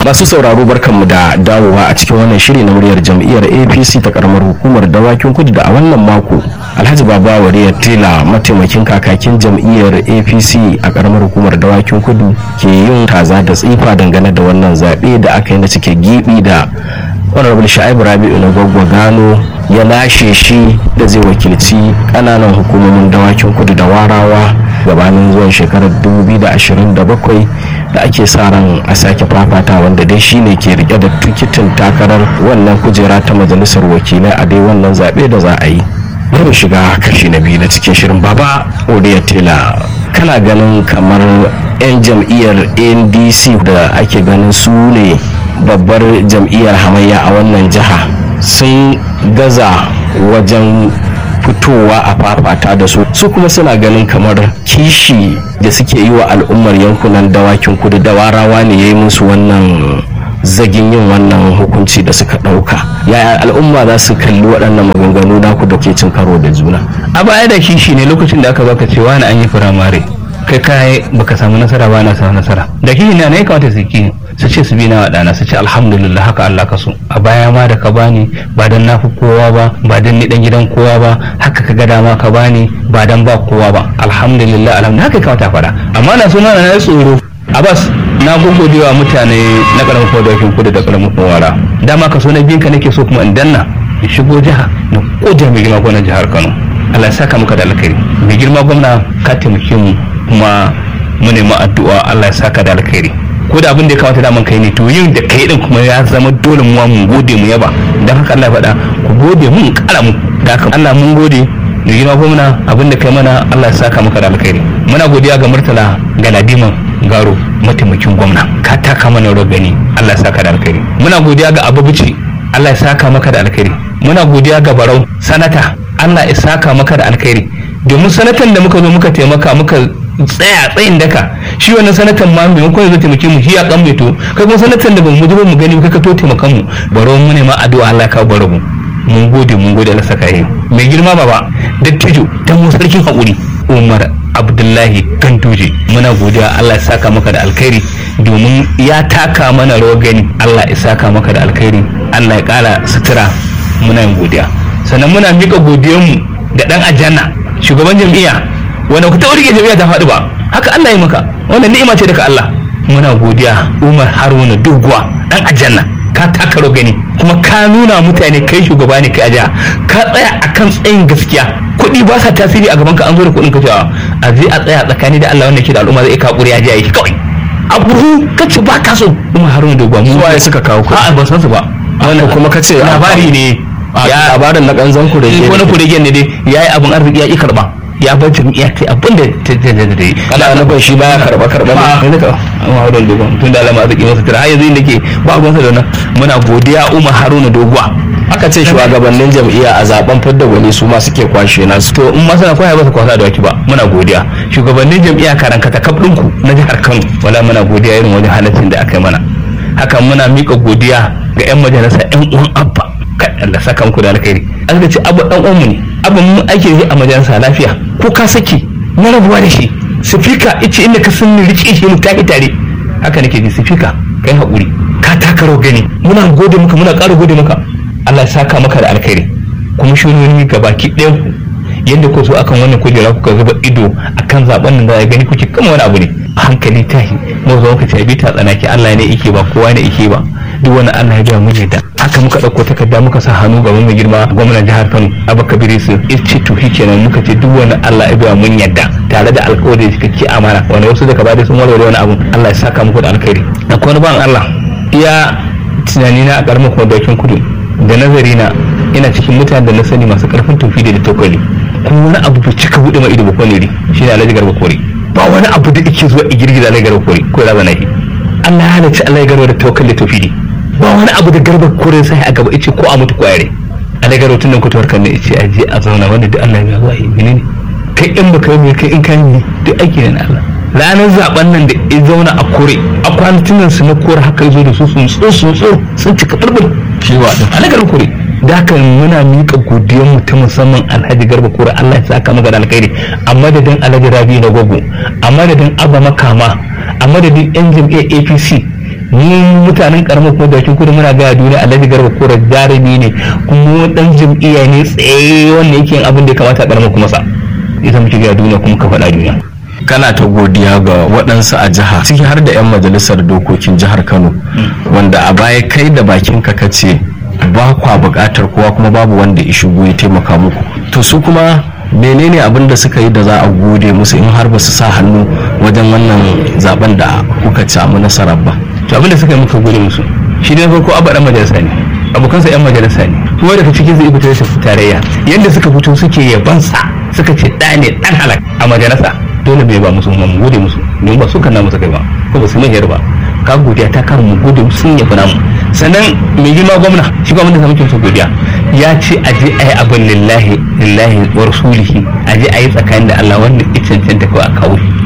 masu sauraro barkanmu da dawowa a cikin wannan shiri na muryar jam'iyyar apc ta karamar hukumar dawakin kudu da a wannan mako alhaji baba wariyar tela mataimakin kakakin jam'iyyar apc a karamar hukumar dawakin kudu ke yin kaza da tsifa dangane da wannan zaɓe da aka yi na cike gibi da honorable sha'ibu rabi'u na gwaggwa gano ya lashe shi da zai wakilci kananan hukumomin dawakin kudu da warawa gabanin zuwan shekarar 2027 da ake sa ran a sake fafata wanda dai shine ke rike da tikitin takarar wannan kujera ta majalisar wakilai a dai wannan zaɓe da za a yi bari shiga kashi na biyu na cikin shirin baba odiya tela kana ganin kamar 'yan jam'iyyar ndc da ake ganin su ne babbar jam'iyyar hamayya a wannan jiha sun gaza wajen fitowa a fafata da su su kuma suna ganin kamar kishi da suke yi wa al'ummar yankunan dawakin kudu da warawa ne ya yi musu wannan zagin yin wannan hukunci da suka ɗauka yaya al'umma za su kalli waɗannan maganganu naku da ke cin karo da juna a baya da kishi ne lokacin da aka baka cewa na an yi firamare kai kai baka samu nasara ba na samu nasara da kishi ne ya kamata su ki su ce su bi na waɗana su ce alhamdulillah haka Allah ka so a baya ma da ka bani ba dan na fi kowa ba ba dan ni dan gidan kowa ba haka ka ga dama ka bani ba dan ba kowa ba alhamdulillah alhamdulillah haka kamata faɗa amma na suna na tsoro Abbas na gogode wa mutane na karamin kodokin kudu da karamin wara dama ka so na biyan ka nake so kuma in danna in shigo jiha na koja mai girma gwamnan jihar Kano Allah ya saka muka da alkhairi mai girma gwamna ka taimake mu kuma mu nemi addu'a Allah ya saka da alkhairi ko da abin da ya kamata daman kai ne to yin da kai din kuma ya zama dole mu mun gode mu yaba dan haka Allah ya faɗa ku gode mun kara mu da haka Allah mun gode da girma gwamna abin da kai mana Allah ya saka maka da alkhairi muna godiya ga Murtala Galadiman Garo mataimakin gwamna ka taka mana rawar gani Allah ya saka da alkhairi muna godiya ga Abubuci Allah ya saka maka da alkhairi muna godiya ga Barau sanata Allah ya saka maka da alkhairi domin sanatan da muka zo muka taimaka muka tsaya tsayin daka shi wannan sanatan ma maimakon ya zo taimake mu shi ya kan to kai kuma sanatan da bamu zuba mu gani kai ka to taimakan mu baro mu ne ma addu'a Allah ka baro mu mun gode mun gode Allah saka yi mai girma baba dattijo dan mu sarkin hakuri Umar Abdullahi Ganduje muna godiya Allah ya saka maka da alkhairi domin ya taka mana rawar gani Allah ya saka maka da alkhairi Allah ya kara sutura muna yin godiya sannan muna mika godiyanmu da dan ajanna shugaban jam'iyya wanda ku taɓa rike jami'a ta faɗi ba haka Allah ya maka wannan ni'ima ce daga Allah muna godiya Umar Haruna Doguwa dan aljanna ka taka gani kuma ka nuna mutane kai shugaba ne kai aja ka tsaya akan tsayin gaskiya kuɗi ba sa tasiri a gaban ka an zo da kuɗin ka cewa a je a tsaya tsakani da Allah wanda ke da al'umma zai ka ƙuri ya je yi kawai abu ka ce ba ka so Umar Haruna Doguwa mu waye suka kawo kuɗi a'a ban san su ba wannan kuma ka ce labari ne ya labarin na kanzan ku da ke wani kuregen ne dai yayi abin arziki ya ki karba ya bar jam'iyya ta abin da ta ta ta ta yi kana nufin shi baya karba karba ne ne ka amma Haruna Doguwa tun da alama arziki masa tara har yanzu inda ke ba ruwan sa da wannan muna godiya Umar Haruna Doguwa aka ce shugabannin jam'iyya a zaben fidda gwani su ma suke kwashe nasu to in ma suna kwaya ba su kwasa da waki ba muna godiya shugabannin jam'iyya karan kata kaf ɗinku na jihar Kano wala muna godiya irin wajen halaccin da aka yi mana hakan muna mika godiya ga 'yan majalisa 'yan uwan abba kai Allah saka muku da alkhairi an ce abu dan uwanmu ne abu mun ake yi a majalisa lafiya ko ka saki na rabuwa da shi sifika ice inda ka sun rike shi mu tafi tare haka nake ji sifika kai hakuri ka taka gani muna gode maka muna ƙara gode maka Allah ya saka maka da alkhairi kuma shironi gabaki ɗayan ku yadda ku so akan wannan kujera kuka zuba ido akan zaben nan da ya gani kuke kama wani abu ne a hankali tahi mu zo muka ce bi ta tsanaki Allah ne yake ba kowa ne yake ba duk wani Allah ya biya mu da haka muka ɗauko takarda muka sa hannu gaban mai girma gwamnan jihar Kano Abba Kabir Yusuf ce to shi kenan muka ce duk wani Allah ya biya mun yadda tare da alƙawari da cikakke amana wanda wasu daga bada sun warware wani abu Allah ya saka muku da alkhairi akwai wani ban Allah iya tunani na a ƙaramin kwadakin kudu da nazari na ina cikin mutanen da na sani masu ƙarfin tofi da tokali kuma wani abu bai cika buɗe ma ido ba kone ne shine Alhaji Garba Kore ba wani abu da yake zuwa girgiza Alhaji Garba Kore ko ya zana shi Allah ya halarci Allah ya garba da tawakkal da tofidi ba wani abu da garba kore sai a gaba ice ko a mutu kwayare Allah garo tun nan ku tawarkan ne ice a je a zauna wanda duk Allah ya zuwa yi menene kai in baka yi kai in kan yi duk aiki ne na Allah ranar zaben nan da ya zauna a kore a kwanatin nan su na kore haka ya zo da su sun tso sun tso sun cika bulbul shi wa din Allah garba kore da haka muna miƙa godiyar mu ta musamman alhaji garba kore Allah ya saka maka da alkhairi a madadin alhaji rabi na gogo a madadin abba makama a madadin yan jam'iyyar apc mu mutanen karamar kuma da kudu muna gaya duniya alhaji garba kora jarumi ne kuma dan jam'iyya ne tsaye wanda yake yin abin da ya kamata a karamar kuma sa ita muke gaya duniya kuma ka faɗa duniya kana ta godiya ga waɗansu a jiha ciki har da 'yan majalisar dokokin jihar kano wanda a baya kai da bakin ka kace ba kwa buƙatar kowa kuma babu wanda ya shigo ya taimaka muku to su kuma menene abin da suka yi da za a gode musu in har ba su sa hannu wajen wannan zaben da kuka samu nasarar ba to abin da suka yi muka gode musu shi ne farko abu dan majalisa ne abokansa yan majalisa ne kuma daga cikin zai fito shi tarayya yadda suka fito suke yabansa suka ce ɗa ne ɗan halak a majalisa dole bai ba musu mu gode musu don ba su kanna musu kai ba ko ba su mai ba ka godiya ta kar mu gode musu sun yafi namu sannan mai girma gwamna shi gwamnati da muke musu godiya ya ce a je a yi abin lillahi lillahi wa rasulihi a je a yi tsakanin da Allah wanda ya cancanta kawai a kawo